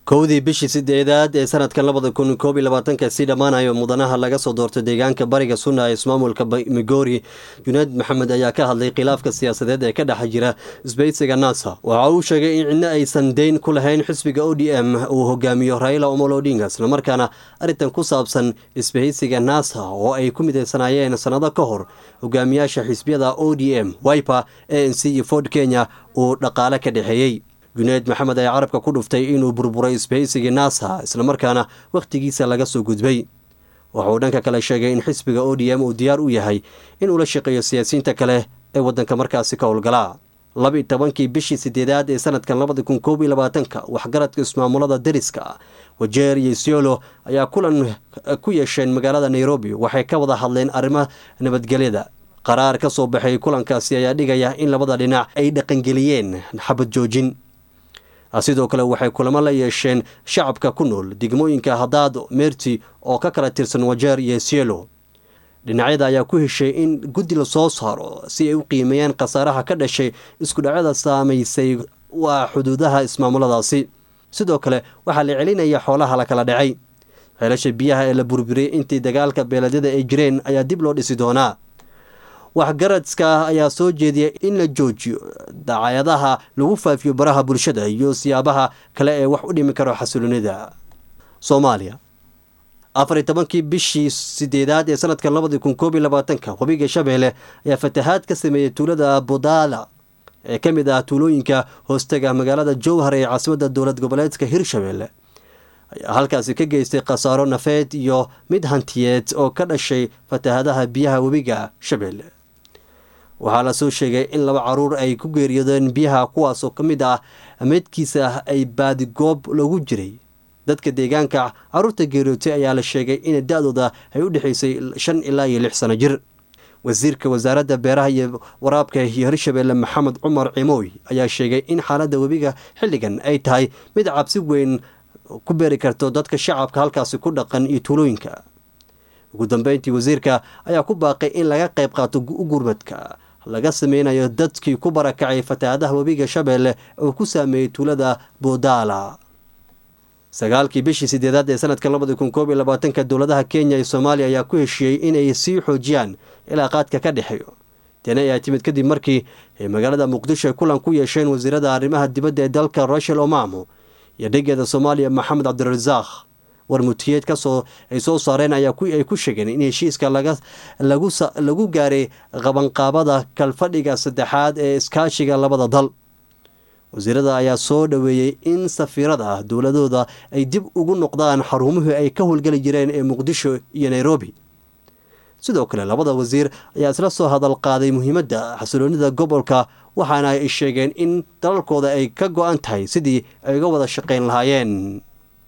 kowdii bishii sideedaad ee sanadkan labada kun koob iyo labaatanka sii dhammaanayo mudanaha laga soo doortay deegaanka bariga sunna ee ismaamulka migori junayd maxamed ayaa ka hadlay khilaafka siyaasadeed ee ka dhex jira isbeysiga nasa waxa uu sheegay in cidna aysan deyn ku lahayn xisbiga o d m uu hogaamiyo raila omolo odinga islamarkaana arrintan ku saabsan isbahaysiga nasa oo ay ku midaysanaayeen sannado ka hor hogaamiyaasha xisbiyada o d m wiper a n c iyo ford kenya uu dhaqaale ka dhexeeyey junayd maxamed ayaa carabka ku dhuftay inuu burburay isbahaysigii nasa islamarkaana wakhtigiisa laga soo gudbay wuxuu dhanka kale sheegay in xisbiga o d m uu diyaar u yahay inuu la shaqeeyo siyaasiyiinta kale ee waddanka markaasi ka howlgalaa laba-iyo tobankii bishii sideedaad ee sanadkan labada kun koob iyo labaatanka waxgaradka ismaamulada deriska wajeer iyo isiolo ayaa kulan ku yeesheen magaalada nairobi waxay ka wada hadleen arrimaha nabadgelyada qaraar ka soo baxay kulankaasi ayaa dhigaya in labada dhinac ay dhaqangeliyeen xabad joojin sidoo kale waxay kulamo la yeesheen shacabka ku nool degmooyinka hadaado meerti oo ka kala tirsan wajeer iyo sielo dhinacyada ayaa ku heshay in guddi la soo saaro si ay u qiimeeyaan khasaaraha ka dhashay iskudhacyada saamaysay waa xuduudaha ismaamuladaasi sidoo kale waxaa la celinaya xoolaha la kala dhacay ceelasha biyaha ee la burburiyey intii dagaalka beeladyada ay jireen ayaa dib loo dhisi doonaa waxgaradka ayaa soo jeediyay in la joojiyo dacayadaha lagu faafiyo baraha bulshada iyo siyaabaha kale ee wax u dhimi karo xasiloonida soomaaliya afar iyo tobankii bishii sideedaad ee sanadkan labadii kun koob iyo labaatanka webiga shabeelle ayaa fatahaad ka sameeyey tuulada budaala ee ka mid ah tuulooyinka hoostaga magaalada jowhar ee caasimadda dowlad goboleedka hirshabeelle ayaa halkaasi ka geystay khasaaro nafeed iyo mid hantiyeed oo ka dhashay fatahaadaha biyaha webiga shabeelle waxaa lasoo sheegay in laba caruur ay ku geeriyoodeen biyaha kuwaasoo ka mid ah meydkiisa ay baadigoob lagu jiray dadka deegaanka caruurta geeriyootay ayaa la sheegay in da-dooda ay u dhexaysay shan ilaa iyo lix sano jir wasiirka wasaaradda beeraha iyo waraabka iyo hirshabeelle maxamed cumar cimooy ayaa sheegay in xaaladda webiga xilligan ay tahay mid cabsi weyn ku beeri karto dadka shacabka halkaasi ku dhaqan iyo tuulooyinka ugu dambeyntii wasiirka ayaa ku baaqay in laga qayb qaato u gurmadka laga sameynayo dadkii ku barakacay fatahaadaha webiga shabeelle oo ku saameeyey tuulada budaala sagaalkii bishii sideedaad ee sanadkan labadi kun koob iyo labaatanka dowladaha kenya iyo soomaaliya ayaa ku heshiiyey inay sii xoojiyaan ilaa qaadka ka dhexeeyo tani ayaa timid kadib markii ay magaalada muqdisho ay kulan ku yeesheen wasiirada arrimaha dibadda ee dalka rachel omamo iyo dhigeeda soomaaliya maxamed cabdirasaaq warmutiyeed kasoo ay soo saareen ayaa ay ku sheegeen in heshiiska lagu gaaray qabanqaabada kalfadhiga saddexaad ee iskaashiga labada dal wasiirada ayaa soo dhoweeyey in safiirada dowladooda ay dib ugu noqdaan xarumuhii ay ka howlgeli jireen ee muqdisho iyo nairobi sidoo kale labada wasiir ayaa isla soo hadal qaaday muhiimadda xasiloonida gobolka waxaana ay sheegeen in dalalkooda ay ka go-an tahay sidii ay uga wada shaqayn lahaayeen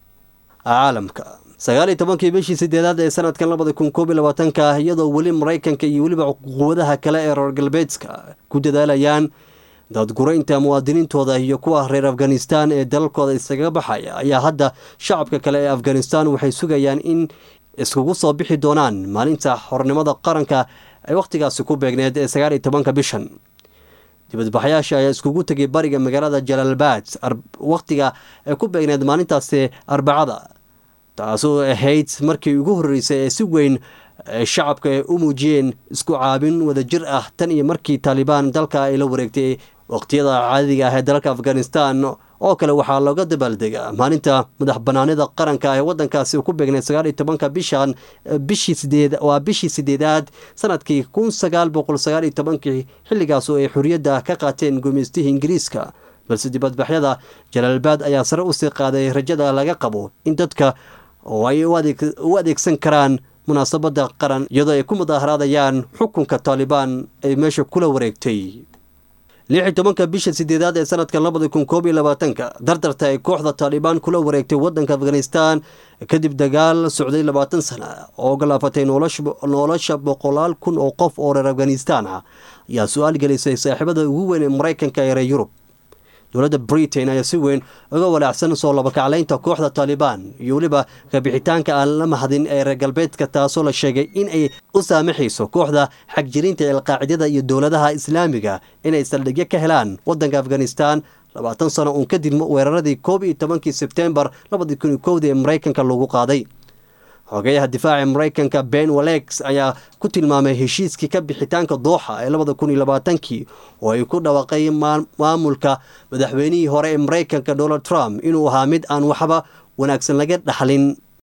caalamka sagaal iyo tobankii bishii sideedaad ee sanadkan labada kun koob iyo labaatanka iyadoo weli maraykanka iyo weliba quwadaha kale ee reer galbeedka ku dadaalayaan daadguraynta muwaadiniintooda iyo kuwa reer afghanistan ee dalalkooda iskaga baxaya ayaa hadda shacabka kale ee afghanistan waxay sugayaan in iskugu soo bixi doonaan maalinta xornimada qaranka ay wakhtigaasi ku beegneed ee sagaal iyo tobanka bishan dibadbaxyaasha ayaa iskugu tegay bariga magaalada jalaalbaad wakhtiga ay ku beegneed maalintaasi arbacada taasoo ahayd markii ugu horreysay ee si weyn shacabka ay u muujiyeen isku caabin wadajir ah tan iyo markii taalibaan dalka ay la wareegtay waqtiyada caadiga ah ee dalalka afghanistan oo kale waxaa looga dabaaldegaa maalinta madax banaanida qaranka ee wadankaasi ku beegneed sagaal iyo tobanka bishan bishii sideed waa bishii sideedaad sanadkii kun sagaal boqol sagaal iyo tobankii xilligaas oo ay xorriyadda ka qaateen gumaystihii ingiriiska balse dibadbaxyada jalaalbaad ayaa sare usii qaaday rajada laga qabo in dadka oo ay u adeegsan karaan munaasabadda qaran iyadoo ay ku mudaaharaadayaan xukunka taalibaan ay meesha kula wareegtay lix iyo tobanka bisha sideedaad ee sanadka labada kun koob iyo labaatanka dardarta ay kooxda taalibaan kula wareegtay wadanka afghanistan kadib dagaal socday labaatan sana oo galaafatay nolosha boqolaal kun oo qof oo reer afghanistan ah ayaa su-aal gelisay saaxiibada ugu weyn ee maraykanka ee reer yurub dowladda britain ayaa si weyn uga walaacsan soo labakaclaynta kooxda taalibaan iyo weliba kabixitaanka aan la mahadin ee reer galbeedka taasoo la sheegay in ay u saamaxayso kooxda xagjirinta alqaacidada iyo dowladaha islaamiga inay saldhigyo ka helaan wadanka afghanistan labaatan sano uun kadib weeraradii koob iyo tobankii sebtembar labadii kun iyo kowdii ee maraykanka lagu qaaday xogeyaha difaaca maraykanka ben walex ayaa ku tilmaamay heshiiskii ka bixitaanka dooxa ee labada kun iyo labaatankii oo ay ku dhawaqay maamulka madaxweynihii hore ee maraykanka donald trump inuu ahaa mid aan waxba wanaagsan laga dhaxlin